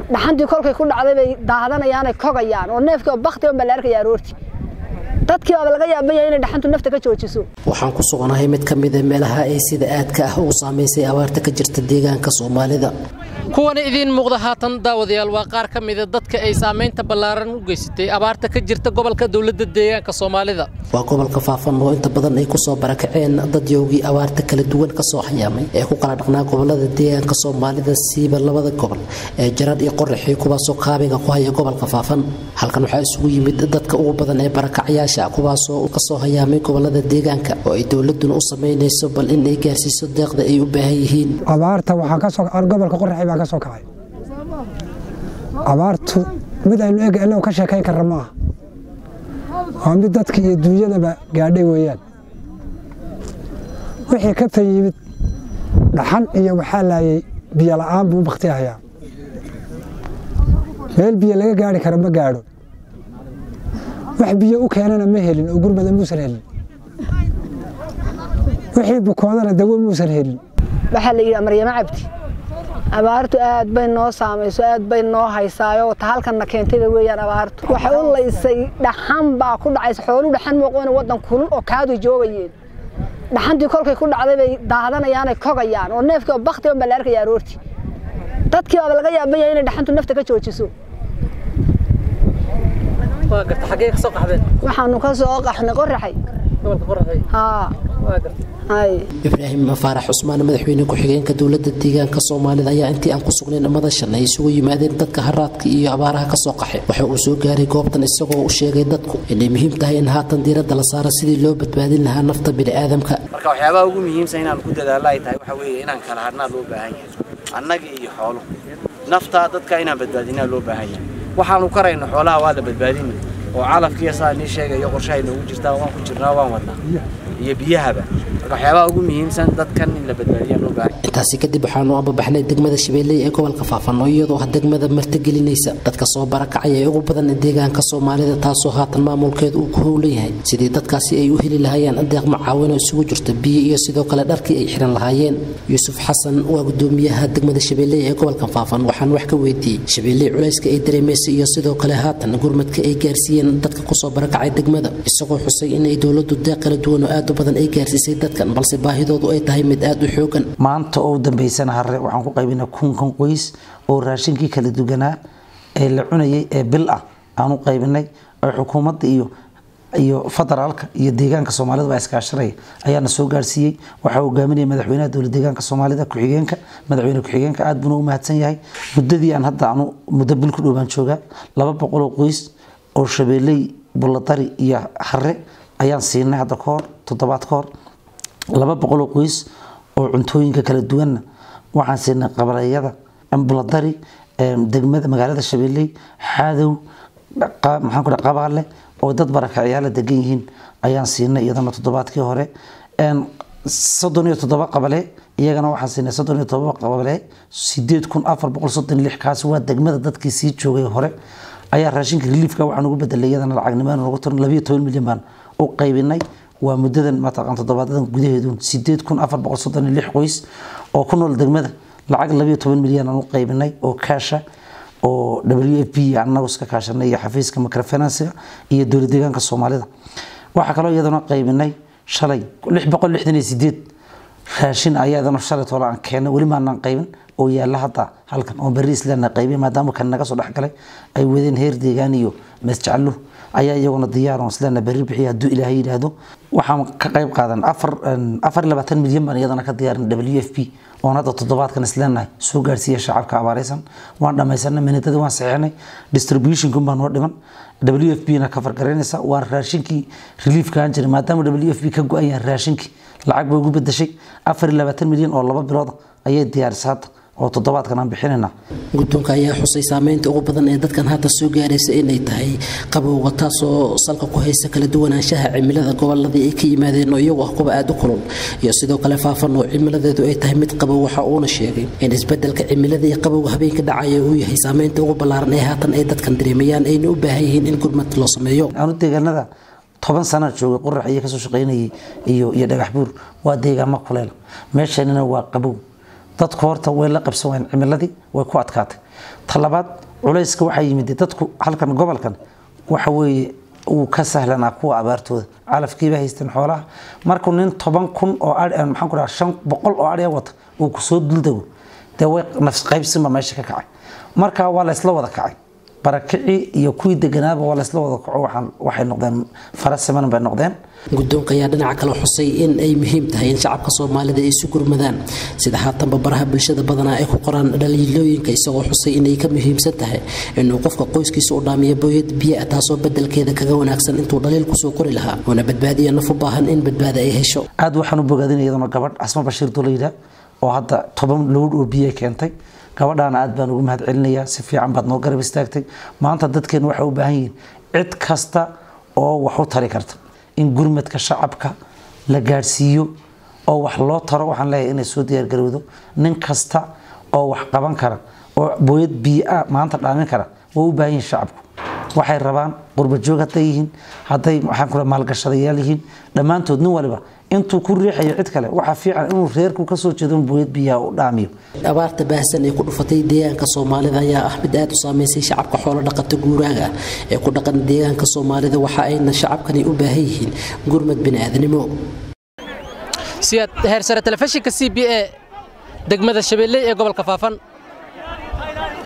dhaxantii kolkay ku dhacday bay daadanayaanay kogayaan oo neefkii oo bakti on baa la arkaya aroorti dadkii baaba laga yaaban yahay inay dhaxantu nafta ka joojiso waxaan ku sugnahay mid ka mida meelaha ay sida aadka ah ugu saamaysay abaarta ka jirta deegaanka soomaalida kuwana idiin muuqda haatan daawadayaal waa qaar ka mida dadka ay saamaynta ballaaran u geysatay abaarta ka jirta gobolka dowladda deegaanka soomaalida waa gobolka faafan oo inta badan ay kusoo barakaceen dad yoogii abaarta kala duwan kasoo hayaamay ee ku kala dhaqnaa gobolada deegaanka soomaalida siiba labada gobol ee jarad iyo qoraxii kuwaasoo kaabiga ku haya gobolka faafan halkan waxaa isugu yimid dadka ugu badan ee barakacyaasha kuwaasoo kasoo hayaamay gobolada deegaanka oo ay dowladuna u samaynayso bal in ay gaarsiiso deeqda ay u baahan yihiin abaarta waxaa kasoo gobolka qoraxi baa ka soo kacay abaartu mid aynu eg innagu ka sheekayn karra ma aha waa mid dadka iyo duunyadaba gaadhay weeyaan wixii ka tan yimid dhaxan iyo waxaa laayay biyo la'aan buu bakti hayaa meel biyo laga gaari kara ma gaadho wax biyo u keenana ma helin oo gurmada muusan helin wixii bukoodana dawo muusan helin waxaa la yidhi maryamo cabdi abaartu aad bay noo saamayso aad bay noo haysaayo ta halkanna keentayba weeyaan abaartu waxay u laysay dhaxan baa ku dhacaysa xoolu dhaxan mooqoona waddan kulul oo kaadu joogayeen dhaxantii kolkay ku dhacday bay daadanayaanay kogayaan oo neefkii oo bakti on baa la arkaya aroorti dadkii baaba laga yaaban yahay inay dhaxantu nafta ka joojiso waxaanu ka soo qaxnay qoraxay ibraahim faarax cusmaan madaxweyne ku-xigeenka dowlada deegaanka soomaalida ayaa intii aan ku sugnayn madashan ay isugu yimaadeen dadka haraadka iyo abaaraha kasoo qaxay waxa uu soo gaaray goobtan isagoo u sheegay dadku inay muhiim tahay in haatan diiradda la saaro sidii loo badbaadin lahaa nafta bini'aadamka marka waxyaabaha ugu muhiimsan inaan ku dadaalo ay tahay waxa weeye inaan kala hadhnaa loo baahan yahay annaga iyo xooluhu naftaa dadka inaan badbaadinaa loo baahan yahay waxaanu karayno xoolaha waa la badbaadina oo calafkiiya saa nii sheegayo qorshahay noogu jirtaa waan ku jirnaa waan wadnaa iyo biyahaba marka waxyaabaha ugu muhiimsan dadkan in la badbaadiyaa loo baahan intaasi kadib waxaanu ambabaxnay degmada shabeelley ee gobolka faafan oo iyadoo ah degmada martigelinaysa dadka soo barakacay ee ugu badan deegaanka soomaalida taasoo haatan maamulkeedu uu ku howlan yahay sidii dadkaasi ay u heli lahaayeen deeq macaawin oo isugu jirta biyo iyo sidoo kale dharkii ay xiran lahaayeen yuusuf xasan waa gudoomiyaha degmada shabeelley ee gobolka faafan waxaan wax ka weydiiyey shabeelley culayska ay dareemaysay iyo sidoo kale haatan gurmadka ay gaarsiiyeen dadka kusoo barakacay degmada isagoo xusay inay dowladu deeq kala duwan oo aad u badan ay gaarsiisay dadkan balse baahidoodu ay tahay mid aad u xoogan maanta oo dambaysana hare waxaan ku qaybinay kunkan qoys oo raashinkii kala duganaa ee la cunayay ee bil ah aan u qaybinay oo xukuumadda iyo iyo federaalka iyo deegaanka soomaalida baa iskaashanaya ayaana soo gaarsiiyey waxaa hogaaminaya madaxweynaha dowlad deegaanka soomaalida ku-xigeenka madaxweyne ku-xigeenka aad buuna u mahadsan yahay muddadii aan hadda anu muddo bil ku dhowbaan joogaa laba boqol oo qoys oo shabeelley buladari iyo hare ayaan siinay hadda ka hor toddobaad ka hor laba boqol oo qoys oo cuntooyinka kala duwanna waxaan siinay qabaleyada buladari degmada magaalada shabeelley xaadow maxaan ku qabaale oo dad barakacyaala degan yihiin ayaan siinay iyadana toddobaadkii hore soddon iyo toddoba qabale iyagana waxaan siinay soddon iyo toddoba qabale sideed kun afar boqol soddon iyo lix kaasi waa degmada dadkii sii joogay hore ayaa raashinka reliifka waxaan ugu bedelay iyadana lacagnimaan ugu tiran labiyo toban milyan baan u qaybinay waa muddadan mataqaan toddobaadadan gudaheedu sideed kun afar boqol soddon iyo lix qoys oo ku nool degmada lacag labiyo toban milyan aan u qaybinay oo kaasha oo w f p anagu iska kaashanay iyo xafiiska microfinansiga iyo dowlad deegaanka soomaalida waxaa kaloo iyadana qaybinay shalay lix boqol lixdan iyo sideed raashin ayaa iyadana shalay toole aan keenay weli maanaan qaybin oo yaalla hadda halkan oo berri islaana qaybin maadaama kan naga soo dhexgalay ay wadeen heer deegaan iyo masjacluh ayaa iyaguna diyaar oo islaana berri bixiya hadduu ilaahay yidhaahdo waxaan ka qayb qaadan afar afar iyo labaatan milyan baan iyadana ka diyaarin w f p oon hadda toddobaadkan isleenahay soo gaarsiiya shacabka abaaraysan waan dhammaysanay minidadii waan saxeenay distributionkun baa noo dhiman w f p na ka fargaraynaysa waa raashinkii reliefka aan jiray maadaama w f p ka go-an yahay raashinkii lacag bay ugu bedeshay afar iyo labaatan milyan oo laba bilooda ayay diyaarisay hadda oo toddobaadkan aan bixinayna guddoonka ayaa xusay saameynta ugu badan ee dadkan hadda soo gaaraysa inay tahay qabowga taasoo salka ku haysa kala duwanaanshaha cimilada goboladii ay ka yimaadeen oo iyagu ah kuwa aada u kulul iyo sidoo kale faafan oo cimiladeedu ay tahay mid qabow waxa uuna sheegay in isbedelka cimilada iyo qabowga habeenka dhacaya uu yahay saameynta ugu ballaaran ee haatan ay dadkan dareemayaan ayna u baahan yihiin in gurmad loo sameeyo anu deegaanada toban sana joogay qorax iyo kasoo shaqaynayay iyo iyo dhagax buur waa deegaamo kuleel meeshanina waa qabow dadku horta way la qabsan waayeen cimiladii way ku adkaatay talabaad culayska waxaa yimid dadku halkan gobolkan waxa weeye uu ka sahlanaa kuwa abaartooda calafkiiba haysteen xoolaha markuu nin toban kun oo maxaan ku dhaha shan boqol oo adhiya wata uu kusoo duldego dee way nafs qaybsinba meesha ka kacay marka waa la isla wada kacay barakicii iyo kuwii deganaaba waa laysla wada kaco waxay noqdeen fara siman bay noqdeen guddoonka ayaa dhinaca kale xusay in ay muhiim tahay in shacabka soomaalida ay isu gurmadaan sida haatanba baraha bulshada badanaa ay ku qoraan dhaliilooyinka isagoo xusay inay ka muhiimsan tahay inuu qofka qoyskiisa u dhaamiyo booyad biyaa taasoo bedelkeeda kaga wanaagsan intuu dhaliil kusoo qori lahaa una badbaadiya naf u baahan in badbaada ay hesho aad waxaan u bogaadin iyaduna gabadh casma bashiir dulayda oo hadda toban lowdh oo biyo keentay gabadhaana aad baan ugu mahad celinayaa si fiican baad noo garab istaagtay maanta dadkeen waxay u baahan yihiin cid kasta oo wax u tari karta in gurmadka shacabka la gaadhsiiyo oo wax loo taro waxaan leeyahay inay soo diyaargarowdo nin kasta oo wax qaban kara oo booyad biyo-a maanta dhaamin kara waa u baahan yihiin shacabku waxay rabaan qurbajoog hadday yihiin hadday waxaan kula maalgashadayaal yihiin dhammaantood nin waliba intuu ku riixayo cid kale waxaa fiican inuu reerku ka soo jeedo booyad biyaha u dhaamiyo abaarta baahsan ee ku dhufatay deegaanka soomaalida ayaa ah mid aad u saameysay shacabka xoolo dhaqata guuraaga ee ku dhaqan deegaanka soomaalida waxa ayna shacabkani u baahan yihiin gurmad bini'aadanimo siyaad heersare telefishinka c b a degmada shabeelley ee gobolka faafan